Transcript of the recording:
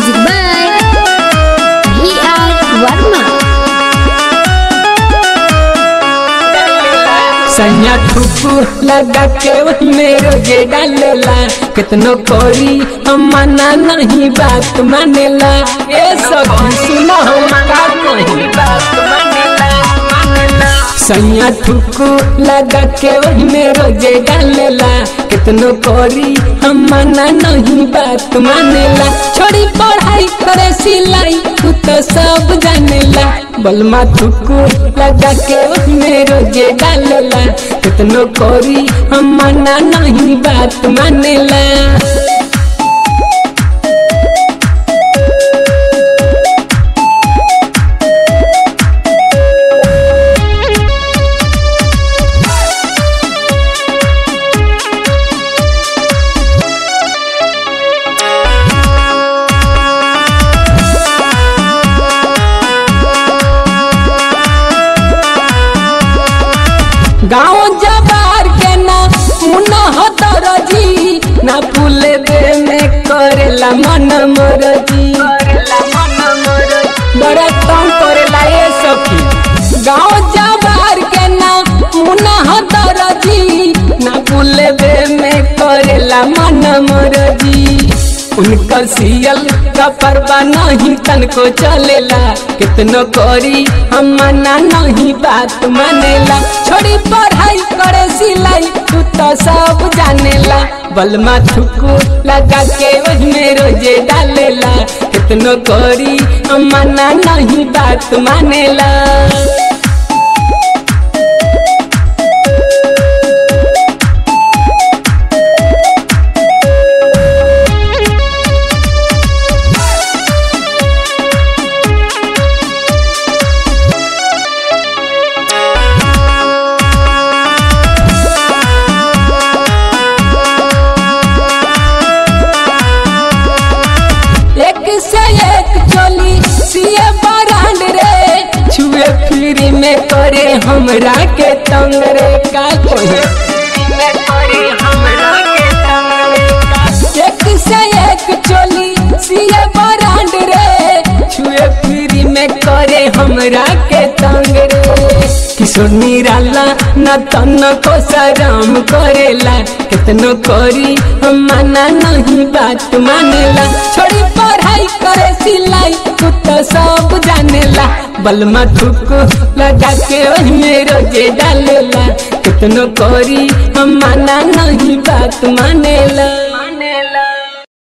Music by V.R. Varma. सैया ठुकू लगा के में रोजे डालेला कितनो कोरी हम मना नहीं बात मानेला ए सखी सुनो हम का कही बात मानेला सैया ठुकू लगा के में रोजे डालेला कितनो कोरी हम मना नहीं बात मानेला छोड़ी पढ़ाई करे सिलाई तू तो सब जानेला बलमा ठुकू लगा के में रोजे डालेला कितनो कोरी हम मना नहीं बात मानेला गाँव जबार के ना मुना हतर जी ना फूले दे में करेला मन मरजी बड़ा तंग करेला ये सखी गाँव जबार के ना मुना हतर जी ना फूले दे में करेला मन मरजी उनकर सियल का परवा नहीं तनको चलेला कितनो करी हम मना नहीं बात मानेला छोड़ी पढ़ाई करे सिलाई तू तो सब जानेला बलमा ठुकू लगा के में रोजे डालेला कितनो करी हम मना नहीं बात मानेला एक से एक चोली सिए बरांड रे छुए फ्री में करे हमरा के तंग रे का कोई एक से एक चोली सिए बरांड रे छुए फ्री में करे हमरा के तंग रे किशोर निराला न तन को शरम करेला कितनो करी हम मना नहीं बात मानेला छोड़ी पढ़ाई करे सिलाई तू तो सब जानेला बलमा ठुको लगा के में रोजे डालेला कितनो करी हम मना नहीं बात मानेला